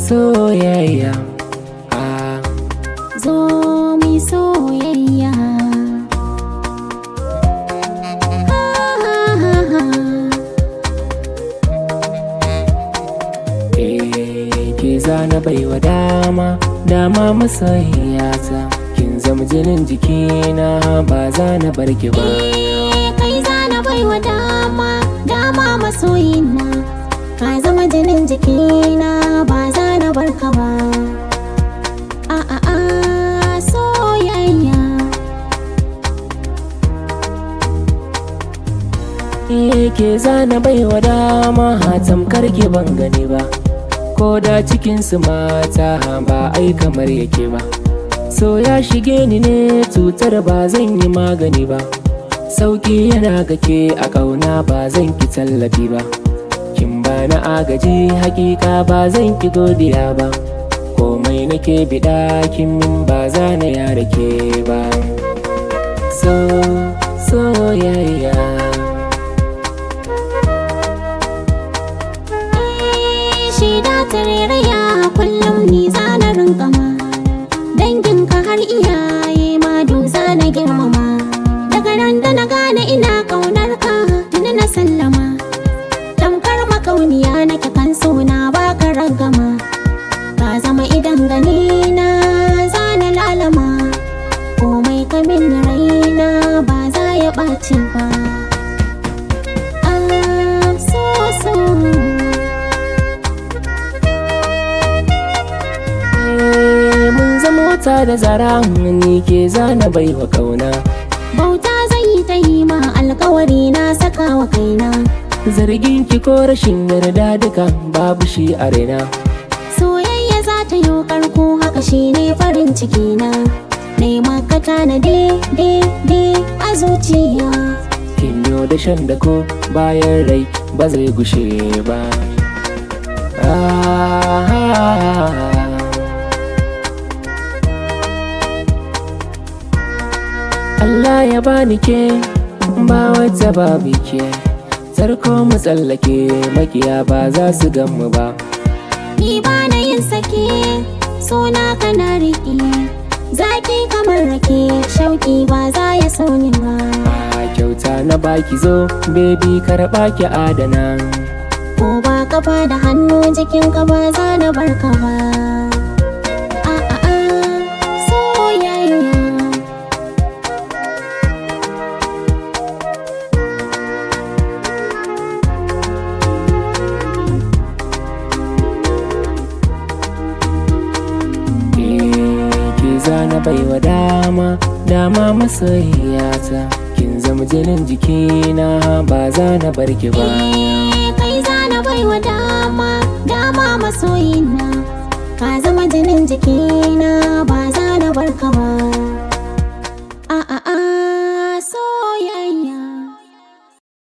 soyayya ah. zo mu soyayya Eh, ke zana baiwa dama dama masoyiyata kin zama jinin jikina ba za na barki ba Eh, kai zana baiwa dama dama masoyina ka zama jinin jikina ba za na barka ba a a a soyayya Eh, ke zana baiwa dama tamkar ki ban gani ba ko da cikin su mata ba ai kamar yake ba so ya shige ni ne cutar ba zan yi magani ba sauki yana gake a ƙauna ba zan ki tallafi ba kin ba na agaji hakika ba zan ki godiya ba komai nake biɗa kin min ba za na yara ke ba so soyayya shi da tareraya kullum ni zana rinkama danginka har iyaye ma du zana girmama daga ran da na gane ina kaunar ka tuni na sallama tamkar makauniya nake kan suna baka ragama ka zama idan gani na zana lalama komai kamin raina ba za ya ɓaci ba ah, so so Eh, mun zama wata da zara ni ke zana baiwa kauna Bauta zai yi ta yi ma alkawari na saka wa kaina zargin ki ko rashin yarda duka babu shi a raina Soyayya za ta yi karko haka shi ne farin ciki na Nema ka tanade de de a zuciya kin yo da shan da ko bayan rai ba zai gushe ba ah, Allah ya bani ke ba wata babu ke Sarko mu tsallake makiya ba za su gan mu ba Ni ba na yin sake suna kana riƙe Zaki kamar rake shauƙi ba za ya sauni ba A kyauta na baki zo baby karɓa ki adana Ko ba kafa da hannu jikinka ba za na barka ba a a a soyayya Eh, ki zana baiwa dama dama masoyiyata kin zama jinin jikina ba za na barki ba Eh, kai zana baiwa dama dama masoyina ka zama jinin jikina